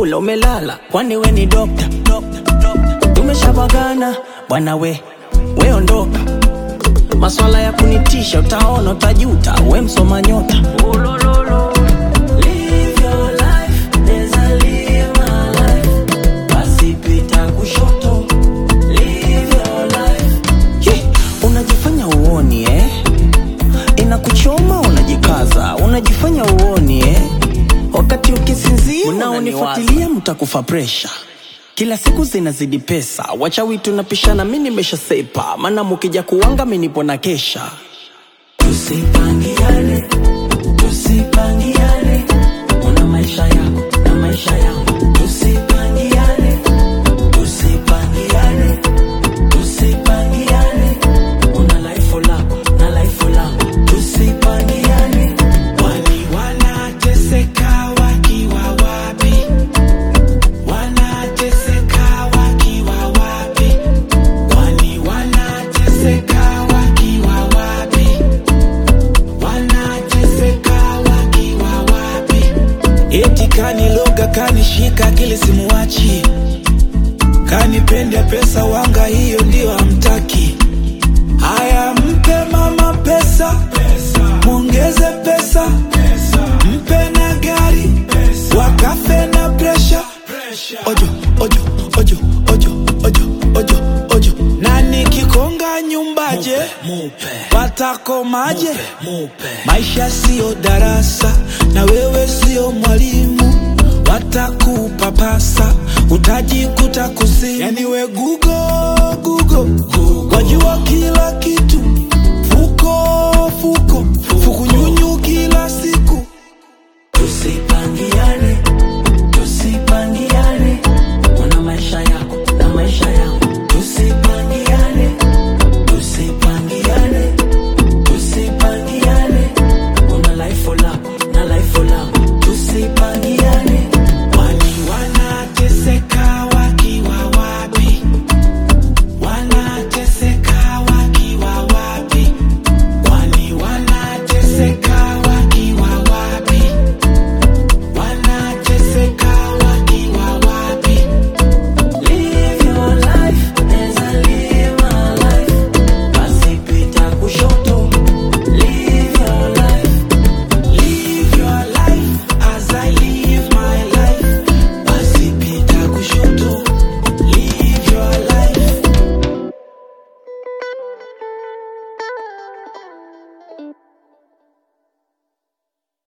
umekula umelala kwani we ni dokta tumeshabagana bwana we we ondoka maswala ya kunitisha utaona utajuta we msoma nyota Live your life, neza live my life. Basi pita kushoto. Live your life. Ye, unajifanya uoni eh? inakuchoma unajikaza unajifanya uoni eh? wakati ukisinzia unaonifuatilia mtakufa presha kila siku zinazidi pesa wachawi tunapishana mi nimeshasepa maana mukija kuwanga mi nipo na kesha tusipangiane tusipangiane una maisha yako na maisha yangu tusipangiane tusipangiane tusipangiane una laifu lako na laifu langu tusipangiane Kwani wanateseka wakiwa wapi? Wanateseka wakiwa wapi? Kwani wanateseka wakiwa wapi? Wanateseka wakiwa wapi? Eti kaniloga kanishika akili simuwachi, kanipenda pesa wanga, hiyo ndio hamtaki. Haya, mpe mama pesa, mwongeze pesa, mpe na gari, wakafe na presha. Ojo, ojo, ojo, ojo, ojo, ojo, ojo. Na nikikonga nyumbaje, watakomaje? Maisha siyo darasa, na wewe siyo mwalimu, watakupapasa, utajikuta kuzimu. Yani we gugo gugo, wajua kila kitu, fuko fuko, fukunyunyu kila siku. tusipangiane tusipangiane una maisha yako na maisha yangu